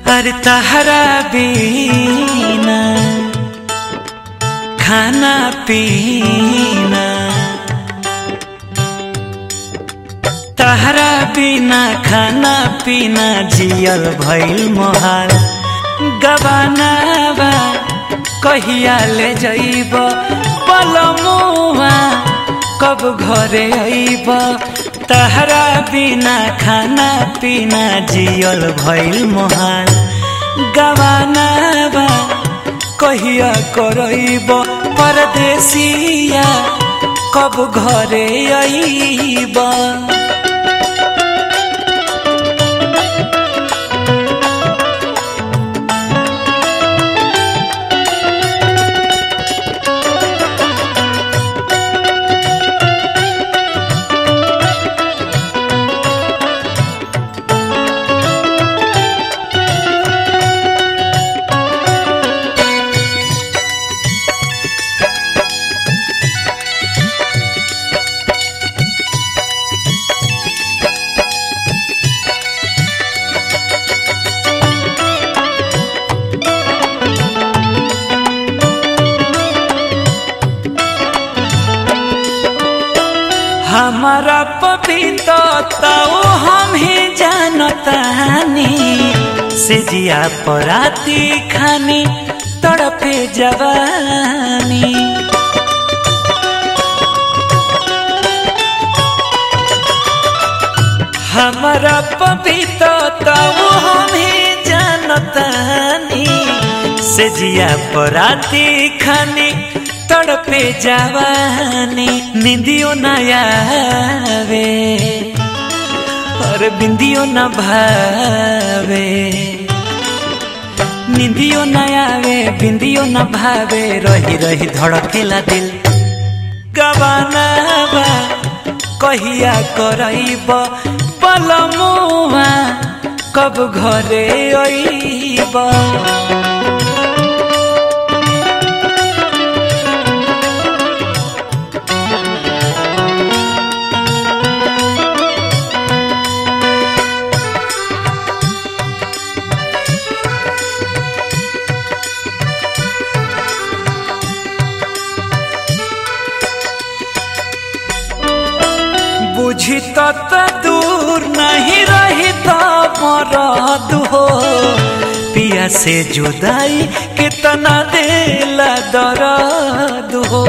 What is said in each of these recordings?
अरे तहरा बीना खाना पीना तहरा बिना खाना पीना जियल भइल मोहाल गबानाबा कहिया ले जइब पलमुआ कब घरे अइब तहरा बिना खाना पीना जियल भइल मोहाल गबानाबा कहिया करइब परदेसिया कब घरे अइब हमारा पपीता हम ही जानतानी से जिया पराती खानी तड़पे जवानी हमारा पपीता हम ही जानतानी से जिया पराती खानी तड़पे जवानी निंदियो न आवे और बिंदियो न भावे निंदियो न आवे बिंदियो न भावे रही रही धड़केला दिल गबानाबा कहिया करइब पलमुआ कब घरे अइब बुझी तत दूर नहीं रही तो मरद हो पिया से जुदाई कितना देला दर्द हो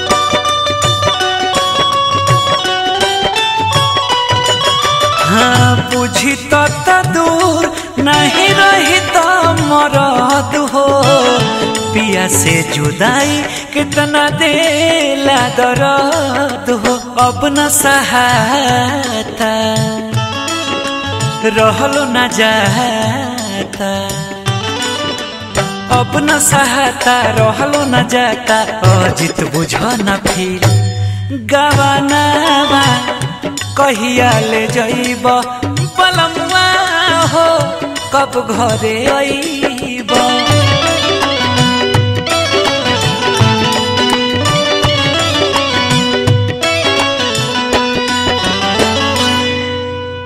हाँ बुझी तत दूर नहीं रही तो मरद हो पिया से जुदाई कितना देला दर्द हो अब न सहाता रहलो न जाता अब न सहाता रहलो न जाता अजित बुझ न फिर गवानावा कहिया ले जइब पलमुआ हो कब घरे अइब